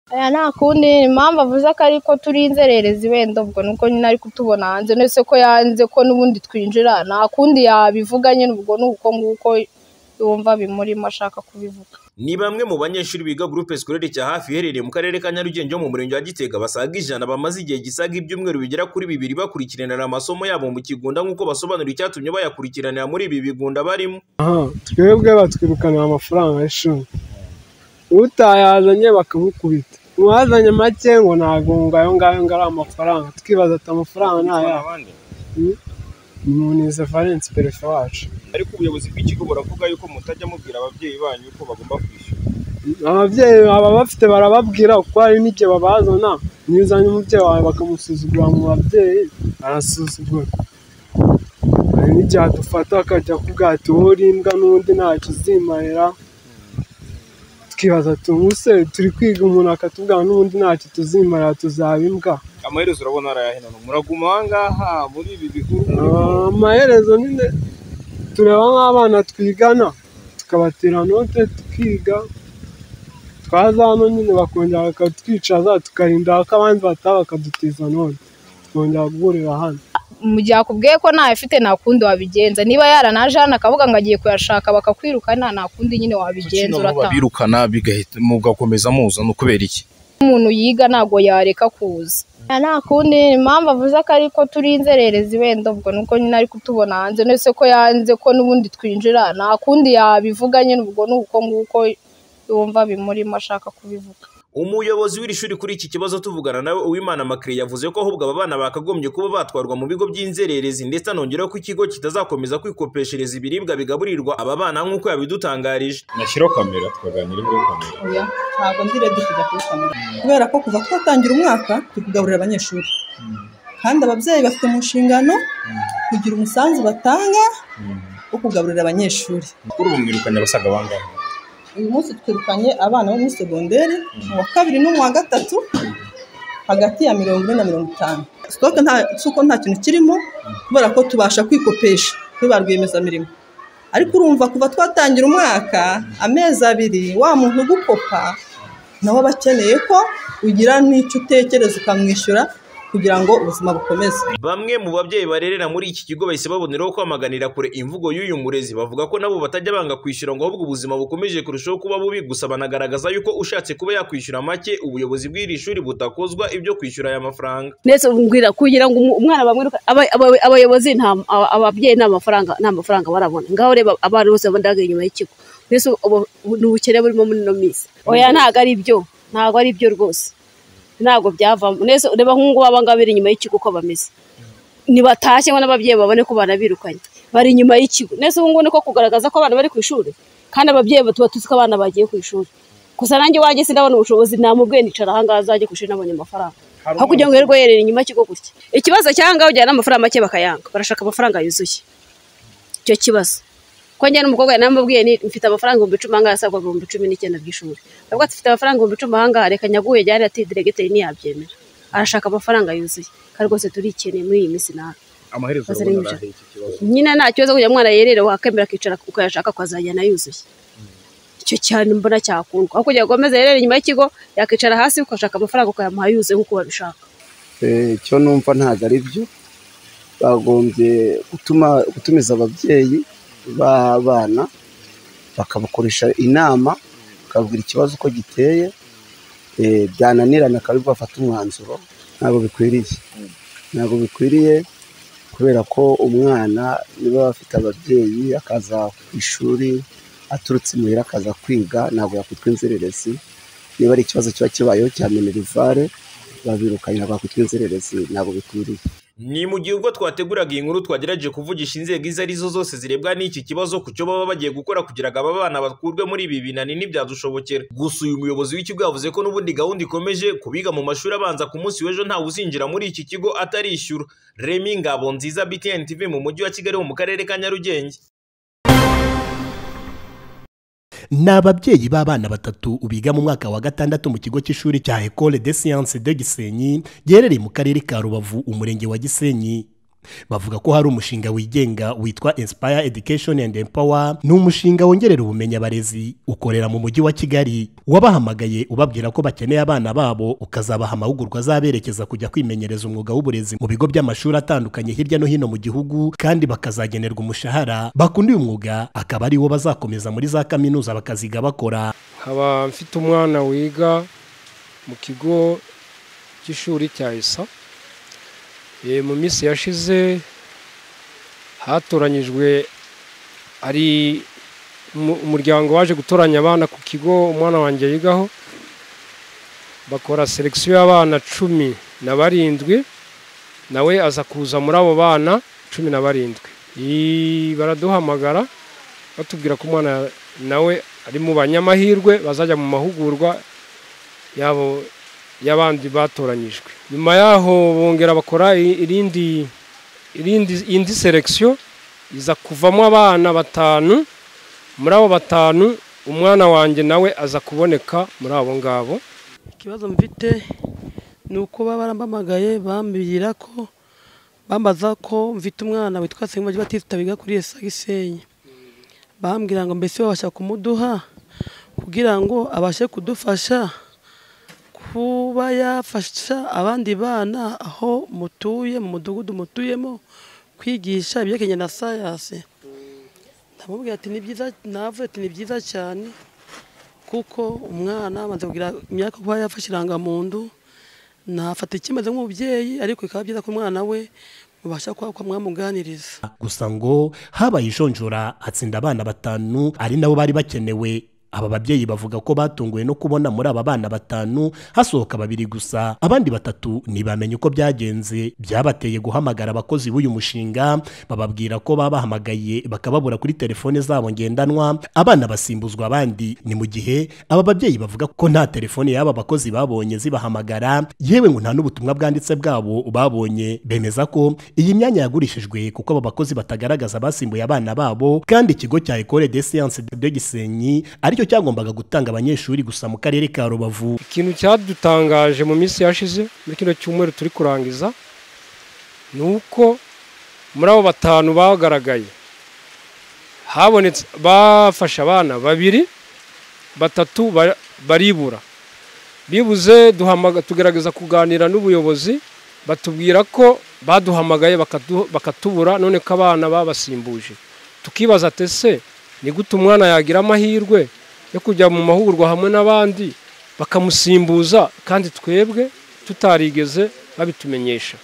Aya nta kundi impamvu avuze ko ariko turi inzererezi wenda ubwo nuko nyine ari kutubona hanze none se ko yanze ko n'ubundi twinjira nta kundi yabivuga nyine ubwo ni uko nguko yumva bimurimo ashaka kubivuga. Ni bamwe mu banyeshuri biga Groupe Scolaire cya hafi iherereye mu karere ka Nyarugenge ho mu murenge wa Gitega basaga ijana bamaze igihe gisaga ibyumweru bigera kuri bibiri bakurikiranira amasomo yabo mu Kigunda nk'uko basobanura icyatumye bayakurikiranira muri ibi bigunda barimo. aha twebwe batwirukanira amafaranga y'ishuri utayazanye bakamukubita uwazanye make ngo ntabwo ngo ayo ngayo ngo ari amafaranga twibaza ati amafaranga ni ayahe Mm. ni munize valence perefe wacu ariko ubuyobozi bw'ikigo buravuga yuko mutajya mubwira ababyeyi banyu ko bagomba kwishyura ababyeyi baba bafite barababwira kuko hari n'igihe babazana niyo uzanye umubyeyi wawe bakamusuzugura mu babyeyi arasuzugura hari n'igihe adufata akajya akubwira ati wowe uri imbwa n'undi ntacyo uzimarira twibaza tumuse turi kwiga umuntu akatubwira n'ubundi ntacyo tuzimarira tuzaba imbwa amaherezo urabona arayahe none muraguma aha ngaha muri ibi bihuru Ah, amaherezo nyine tureba nk'abana twigana tukabatera note tukiga twaza hano nyine bakongera bakatwicaza tukarinda ko abandi bataha bakadutiza note tukongera guhurira hano mu gihe akubwiye ko ntayo afite nta kundi wabigenza niba yaranaje hano akavuga ngo agiye kuyashaka bakakwirukana nta kundi nyine wabigenza urataha babirukana bigahita mugakomeza muzana kubera iki umuntu yiga ntabwo yareka kuza Aya nta kundi impamvu avuze ko ariko turi inzererezi wenda ubwo nuko nyine ari kutubona hanze none se ko yanze ko n'ubundi twinjira nta kundi yabivuga nyine ubwo ni uko nguko yumva bimurimo ashaka kubivuga Umuyobozi w'iri shuri kuri iki kibazo tuvugana nawe Uwimana Makire yavuze ko ahubwo aba bana bakagombye kuba batwarwa mu bigo by'inzererezi ndetse anongeraho ko ikigo kitazakomeza kwikopeshereza ibiribwa bigaburirwa aba bana nk'uko yabidutangarije. nashyiraho kamera tukaganira kuri kamera oya ntabwo nzira dukijya kuri kamera kubera ko kuva twatangira umwaka turi kugaburira abanyeshuri kandi ababyeyi bafite mu nshingano kugira umusanzu batanga wo kugaburira abanyeshuri kuri ubu mwirukanye abasaga bangahe uyu munsi twirukanye abana bo muri segonderi mu wa kabiri no mu wa gatatu hagati ya mirongo ine na mirongo itanu sitoke nta suko nta kintu kirimo kubera ko tubasha kwikopesha kuri ba rwiyemezamirimo ariko urumva kuva twatangira umwaka amezi abiri wa muntu ugukopa nawe aba akeneye ko ugira n'icyo utekereza ukamwishyura kugira ngo ubuzima bukomeze Bamwe mu babyeyi barerera muri iki kigo bahise baboneraho kwamaganira kure imvugo y'uyu murezi bavuga ko nabo batajya banga kwishyura ngo ahubwo ubuzima bukomeje kurushaho kuba bubi gusa banagaragaza yuko ushatse kuba yakwishyura make ubuyobozi bw'iri shuri butakozwa ibyo kwishyura aya mafaranga. ndetse ubwira kugira ngo umu- umwana bamwiruka aba- aba- abayobozi nta aba- ababyeyi nta mafaranga nta mafaranga barabona ngaho reba abana bose bandagaye inyuma y'ikigo mbese ubu- ubu ni ubukene burimo muri ino minsi oya ntabwo ari byo ntabwo ari byo rwose ntabwo byavamo ndetse ureba nk'ubu aba ngaba bari inyuma y'ikigo uko bameze nibatashye ngo n'ababyeyi babone ko banabirukanye bari inyuma y'ikigo ndetse ubu ngubu ni ko kugaragaza ko abana bari ku ishuri kandi ababyeyi tuba tuzi ko abana bagiye ku ishuri gusa nanjye iwanjye sindabona ubushobozi namubwiye nicara ahangaha azajye ku ishuri nabonye amafaranga aho kugira ngo yirirwe yerera inyuma y'ikigo gutya ikibazo cy'ahangaha ujyana n'amafaranga make bakayanga barashaka amafaranga yuzuye icyo kibazo ko njye n'umukobwa namubwiye ni mfite amafaranga ibihumbi icumi ahangaha asabwa ibihumbi cumi n'icyenda by'ishuri nabwo ati, mfite amafaranga ibihumbi icumi ahangaha reka nyaguhe jyane ati diregiteri ntiyabyemera arashaka amafaranga yuzuye kandi rwose turikeneye muri iyi minsi nawe amaherezo Bazira urabona ibyo. arahe iki kibazo nyine nta kibazo kugira ngo umwana yerere wakemera akicara ukayashaka ukazajyana yuzuye icyo cyane mbona cyakundwa aho kugira ngo akomeze yerere inyuma y'ikigo yakicara hasi ukashaka amafaranga ukayamuha yuzuye nk'uko babishaka Eh, icyo numva ntabwo ari byo bagombye gutuma gutumiza ababyeyi b'abana bakabakoresha inama bakababwira ikibazo uko giteye eh, byananirana akaba aribwo bafata umwanzuro ntabwo bikwiriye ntabwo bikwiriye kubera ko umwana niba afite ababyeyi akaza ku ishuri aturutse imuhira akaza kwiga ntabwo yakwitwa inzererezi niba ari ikibazo kiba kibayeho cya minerivare babirukanira bakwitwa inzererezi ntabwo bikwiriye Ni mu gihe ubwo twateguraga iyi nkuru twagerageje kuvugisha inzego izo ari zo zose zirebwa n'iki kibazo ku cyo baba bagiye gukora kugira ngo aba bana bakurwe muri ibi binani ntibyadushobokera. Gusa uyu muyobozi w'ikigo yavuze ko n'ubundi gahunda ikomeje kubiga mu mashuri abanza ku munsi w'ejo ntawe uzinjira muri iki kigo atarishyura. Remy Ngabonziza BTN TV mu mujyi wa Kigali ho mu karere ka Nyarugenge. ni ababyeyi b'abana batatu biga mu mwaka wa gatandatu mu kigo cy'ishuri cya ecole de science de gisenyi giherereye mu karere ka rubavu umurenge wa gisenyi bavuga ko hari umushinga wigenga witwa Inspire Education and Empower ni umushinga wongerera ubumenyi abarezi ukorera mu mujyi wa Kigali wabahamagaye ubabwira ko bakeneye abana babo ukazabaha amahugurwa azaberekeza kujya kwimenyereza umwuga w'uburezi mu bigo by'amashuri atandukanye hirya no hino mu gihugu kandi bakazagenerwa umushahara bakunda uyu mwuga akaba ariwo bazakomeza muri za kaminuza bakaziga bakora nkaba mfite umwana wiga mu kigo cy'ishuri cya isa Eh, mu minsi yashize hatoranyijwe ari umu- umuryango waje gutoranya abana ku kigo umwana wanjye yigaho bakora selekisiyo y'abana cumi na barindwi nawe aza kuza muri abo bana cumi na barindwi Ii, baraduhamagara batubwira ko umwana nawe ari mu banyamahirwe bazajya mu mahugurwa yabo y'abandi batoranyijwe nyuma yaho bongera bakora i- irindi irindi indi selekisiyo iza kuvamo abana batanu muri abo batanu umwana wanjye nawe aza kuboneka muri abo ngabo ikibazo mfite ni uko baba barampamagaye bambwira ko bambaza ko mfite umwana witwa Nsengimana Batista wiga kuri ESA Gisenyi bambwira ngo mbese babasha kumuduha kugira ngo abashe kudufasha kuba yafasha abandi bana aho mutuye mu mudugudu mutuyemo kwigisha ibyerekeranye na sayansi ndamubwira ati ni byiza navuye ati ni byiza cyane kuko umwana abanza kugira imyaka kuba yafashe irangamuntu ntafata ikimeze nk'umubyeyi ariko bikaba byiza ko umwana we mubasha kuba kuba mwamuganiriza gusa ngo habaye ijonjora hatsinda abana batanu ari nabo bari bakenewe aba babyeyi bavuga ko batunguwe no kubona muri aba bana batanu hasohoka babiri gusa abandi batatu ntibamenye uko byagenze byabateye guhamagara abakozi b'uyu mushinga bababwira ko babahamagaye bakababura kuri telefone zabo ngendanwa abana basimbuzwa abandi ni mu gihe aba babyeyi bavuga ko nta telefone y'aba bakozi babonye zibahamagara yewe ngo nta n'ubutumwa bwanditse bwabo babonye bemeza ko iyi myanya yagurishijwe kuko aba bakozi batagaragaza basimbuye abana babo kandi ikigo cya Ecole des Sciences de Gisenyi aricyo cyagombaga gutanga abanyeshuri gusa mu karere ka Rubavu ikintu cyadutangaje mu minsi yashize muri kino cyumweru turi kurangiza ni uko muri abo batanu bagaragaye habonetse bafashe abana babiri batatu ba- baribura bibuze duhamaga- tugerageza kuganira n'ubuyobozi batubwira ko baduhamagaye bakadu- bakatubura none ko abana babasimbuje tukibaza ati ese ni gute umwana yagira amahirwe yo kujya mu mahugurwa hamwe n'abandi bakamusimbuza kandi twebwe tutarigeze babitumenyesha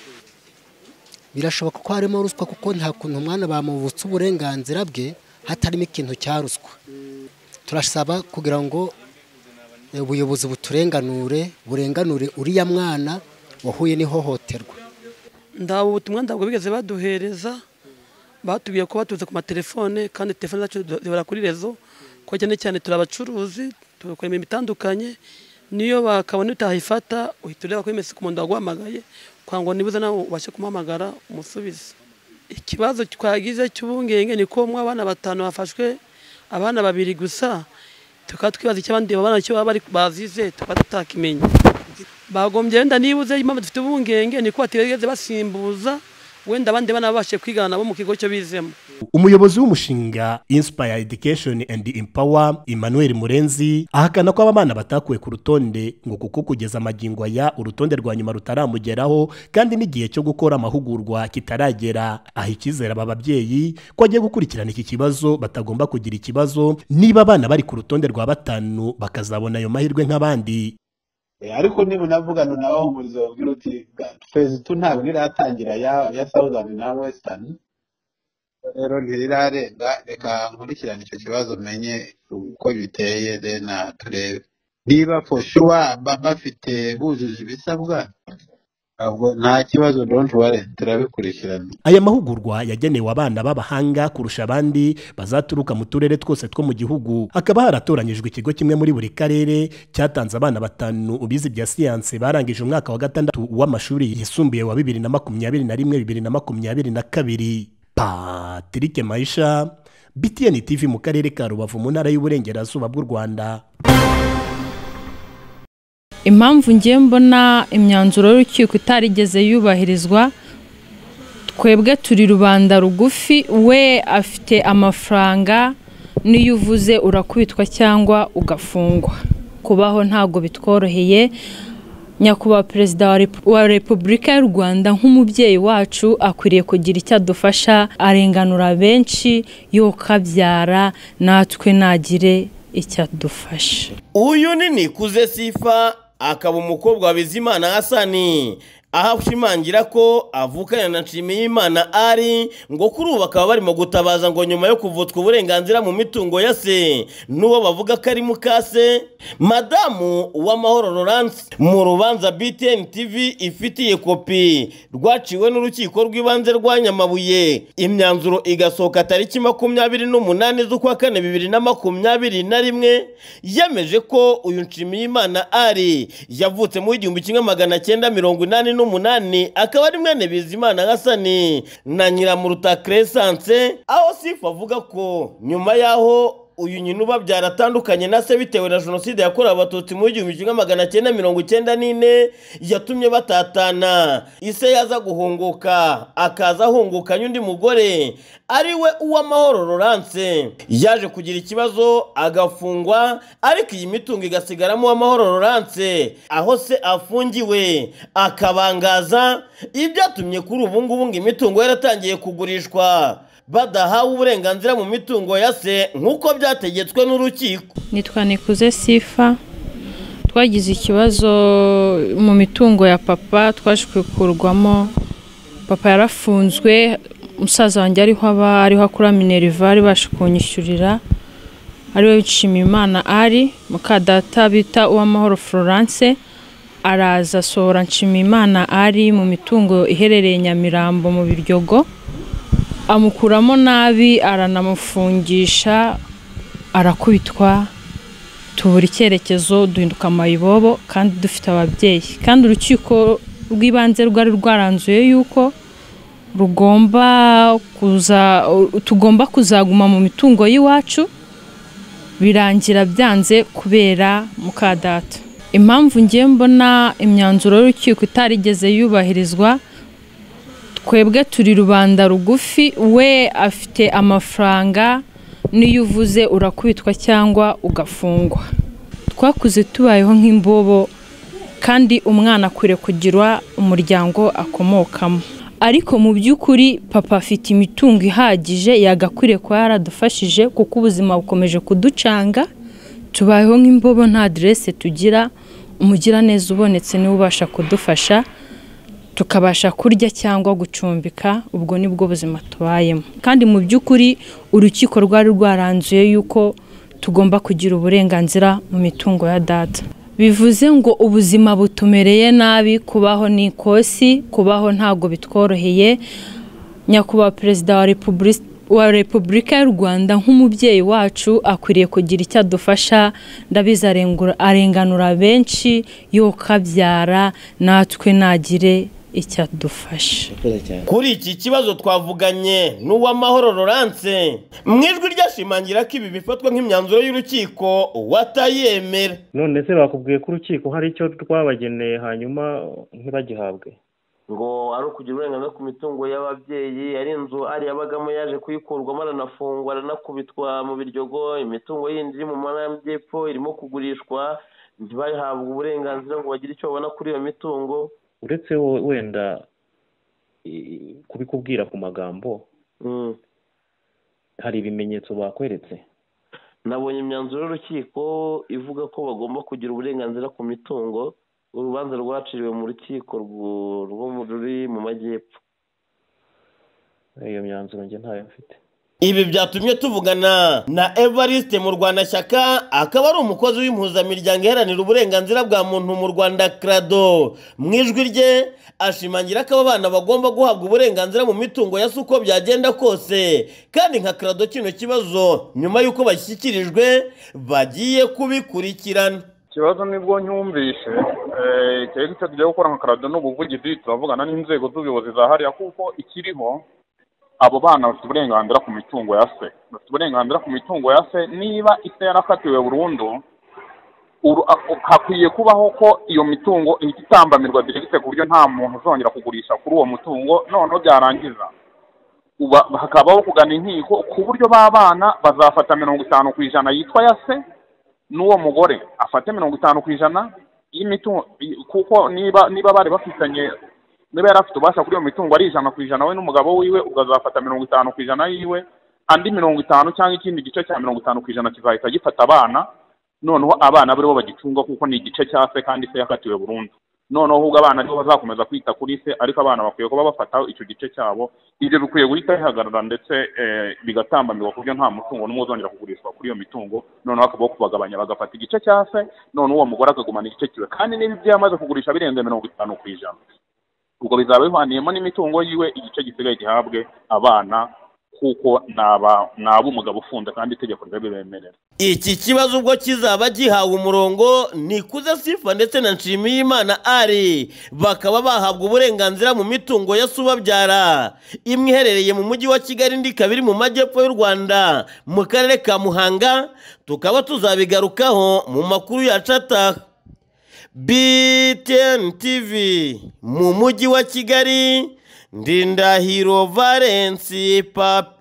birashoboka ko harimo ruswa kuko nta kuntu umwana bamubutse uburenganzira bwe hatarimo ikintu cya ruswa turasaba kugira ngo eh, ubuyobozi buturenganure burenganure uriya mwana wahuye n'ihohoterwa ndaba ubutumwa ntabwo bigeze baduhereza batubwiye ko batuze ku matelefone kandi telefone zacu zibara kuri rezo ko cyane cyane turi abacuruzi tugakora imirimo itandukanye niyo bakabona utahifata uhita ureba kuri mesi ku muntu waguhamagaye kugira ngo nibuze nawe ubashe kumuhamagara umusubize ikibazo twagize cy'ubungenge ni ko mu abana batanu bafashwe abana babiri gusa tukaba twibaza icyo abandi babana cyo baba bari- bazize tukaba tutakimenya bagombye wenda nibuze impamvu dufite ubungenge ni ko batigeze basimbuza wenda abandi bana babashe kwigana nabo mu kigo cyo bizemo umuyobozi w'umushinga Inspire Education and Empower Emmanuel Murenzi ahakana ko abana batakuwe ku rutonde ngo kuko kugeza amagingo aya urutonde rwa nyuma rutaramugeraho kandi n'igihe cyo gukora amahugurwa kitaragera aha icyizere aba babyeyi ko agiye gukurikirana iki kibazo batagomba kugira ikibazo niba abana bari ku rutonde rwa batanu bakazabona ayo mahirwe nk'abandi Eh, ariko niba unavugana nawe humuriza wabwira uti fezi tu ntabwo iratangira ya ya sawuzani na wesitani rero ntirirarenga reka nkurikirane icyo kibazo menye uko biteye dena turebe niba for sure ba- bafite bujuje ibisabwa ahubwo nta kibazo don't worry turabikurikirana Aya mahugurwa yagenewe abana b'abahanga kurusha abandi bazaturuka mu turere twose two mu gihugu. Hakaba haratoranyijwe ikigo kimwe muri buri karere cyatanze abana batanu bize ibya siyanse barangije umwaka wa gatandatu w'amashuri yisumbuye wa bibiri na makumyabiri na rimwe bibiri na makumyabiri na kabiri. Patrick Maisha, BTN TV mu karere ka Rubavu mu ntara y'Uburengerazuba bw'u Rwanda. impamvu ngiye mbona imyanzuro y'urukiko itarigeze yubahirizwa twebwe turi rubanda rugufi we afite amafaranga n'iyo uvuze urakubitwa cyangwa ugafungwa kubaho ntabwo bitworoheye nyakubahwa perezida wa repu- wa repubulika y'u rwanda nk'umubyeyi wacu akwiriye kugira icyo adufasha arenganura benshi yokabyara natwe nagire icyo adufasha uyu ni nikuze sifa akaba umukobwa wa bizimana hasani aho ashimangira ko avukana na nshimiyimana ari ngo kuri ubu bakaba barimo gutabaza ngo nyuma yo kuvutswa uburenganzira mu mitungo ya se n'uwo bavuga ko ari mukase madamu uwamahoro laurence mu rubanza btn tv ifitiye kopi rwaciwe n'urukiko rw'ibanze rwa nyamabuye imyanzuro igasohoka tariki makumyabiri n'umunani z'ukwa kane bibiri na makumyabiri na rimwe yemeje ko uyu nshimiyimana ari yavutse mu w'igihumbi kimwe magana cyenda mirongo inani n'umunani akaba ari mwene bizimana hasani na nyiramuruta cresanse aho sifa avuga ko nyuma y'aho uyu nyina ubabyara atandukanye na se bitewe na jenoside yakorewe abatutsi mu igihumbi kimwe magana cyenda mirongo icyenda n'ine yatumye batatana ise yaza guhunguka akaza ahungukanye undi mugore ari we uwamahoro laurence yaje kugira ikibazo agafungwa ariko iyi mitungo igasigaramo uwamahoro laurence aho se afungiwe akabangaza ibyatumye kuri ubu ngubu ngo imitungo yaratangiye kugurishwa badahawe uburenganzira mu mitungo ya se nk'uko byategetswe n'urukiko nitwa nikuze sifa twagize ikibazo mu mitungo ya papa twaje kuyikurwamo papa yarafunzwe musaza wanjye ariho aba ariho akora minerivare baje kunyishyurira ariwe nshimiyimana ari mukadata bita uwamahoro florence araza asohora nshimiyimana ari mu mitungo iherereye nyamirambo mu biryogo amukuramo nabi aranamufungisha arakubitwa tubura icyerekezo duhinduka amayibobo kandi dufite ababyeyi kandi urukiko rw'ibanze rwari rwaranzuye yuko rugomba kuza tugomba kuzaguma mu mitungo y'iwacu birangira byanze kubera mukadata impamvu ngiye mbona imyanzuro y'urukiko itarigeze yubahirizwa twebwe turi rubanda rugufi we afite amafaranga n'iyo uvuze urakubitwa cyangwa ugafungwa twakuze tubayeho nk'imbobo kandi umwana akwiriye kugira umuryango akomokamo ariko mu by'ukuri papa afite imitungo ihagije yagakwiriye kuba yaradufashije kuko ubuzima bukomeje kuducanga tubayeho nk'imbobo nta aderese tugira umugiraneza ubonetse niwe ubasha kudufasha tukabasha kurya cyangwa gucumbika ubwo nibwo buzima tubayemo kandi mu by'ukuri urukiko rwari rwaranzuye yuko tugomba kugira uburenganzira mu mitungo ya data bivuze ngo ubuzima butumereye nabi kubaho ni ikosi kubaho ntabwo bitworoheye nyakubahwa perezida wa repubulika wa repubulika y'u rwanda nk'umubyeyi wacu akwiriye kugira icyo adufasha ndabizi arengura- arenganura benshi yokabyara natwe nagire icyo adufasha kuri iki kibazo twavuganye n'uwamahoro laurence mu ijwi ryashimangira ko ibi bifatwa nk'imyanzuro y'urukiko watayemera none se bakubwiye ko urukiko hari icyo rwabageneye hanyuma ntibagihabwe ngo ari ukugira uburenganzira ku mitungo y'ababyeyi ari inzu ari yabagamo yaje kuyikurwamo aranafungwa aranakubitwa mu biryogo imitungo yindi iri mu ntara y'amajyepfo irimo kugurishwa ntibahabwe uburenganzira ngo bagire icyo babona kuri iyo mitungo uretse wo- wenda i- kubikubwira ku magambo hari ibimenyetso bakweretse nabonye imyanzuro y'urukiko ivuga ko bagomba kugira uburenganzira ku mitungo urubanza rwaciriwe mu rukiko rwo- rwo mu- ruri mu majyepfo iyo myanzuro njye ntayo mfite ibi byatumye tuvugana na evariste mu rwanda shyaka akaba ari umukozi w'impuzamiryango iharanira uburenganzira bwa muntu mu rwanda krado mu ijwi rye ashimangira ko aba bana bagomba guhabwa uburenganzira mu mitungo ya se uko byagenda kose kandi nka krado kino kibazo nyuma y'uko bashyikirijwe bagiye kubikurikirana ikibazo nibwo nyumvishe eh, ikirego icyo tugiye gukora nka karado ni ubuvugizi turavugana n'inzego z'ubuyobozi za hariya kuko ikiriho abo bana bafite uburenganzira ku mitungo ya se bafite uburenganzira ku mitungo ya se niba ise yarakatiwe burundu uru- ako- hakwiye kubaho ko iyo mitungo ihita itambamirwa diregite ku buryo nta muntu uzongera kugurisha kuri uwo mutungo noneho byarangiza uba- hakabaho kugana inkiko ku buryo b'abana bazafata mirongo itanu ku ijana yitwa ya se n'uwo mugore afate mirongo itanu ku ijana y'imitungo i- kuko niba niba bari bafitanye niba yari afite ububasha kuri iyo mitungo ari ijana ku ijana we n'umugabo wiwe ubwo azafata mirongo itanu ku ijana yiwe andi mirongo itanu cyangwa ikindi gice cya mirongo itanu ku ijana kizahita gifata abana noneho abana aribo bagicunga kuko ni igice cya se kandi se yakatiwe burundu noneho ahubwo abana aribo bazakomeza kwita kuri se ariko abana bakwiye kuba bafata icyo gice cyabo ibyo bikwiye guhita bihagarara ndetse eh, bigatambamirwa ku buryo nta mutungo n'umwe uzongera kugurishwa kuri iyo mitungo noneho hakabaho kubagabanya bagafata igice cya se noneho uwo mugore akagumana igice kiwe kandi niba ibyo yamaze kugurisha birenze mirongo itanu ku ijana ubwo bizaba bivaniyemo n'imitungo yiwe igice gisigaye gihabwe abana kuko naba ab'umugabo ufunze kandi itegeko rirabibemerera Iki kibazo ubwo kizaba gihawe umurongo Nikuze Sifa ndetse na Nshimiyimana Ari bakaba bahabwa uburenganzira mu mitungo ya Subabyara imwe iherereye mu mujyi wa Kigali indi ikaba iri mu majyepfo y'u Rwanda mu karere ka Muhanga tukaba tuzabigarukaho mu makuru ya Cata BTN TV mu mujyi wa Kigali Ndindahiro Valence Papi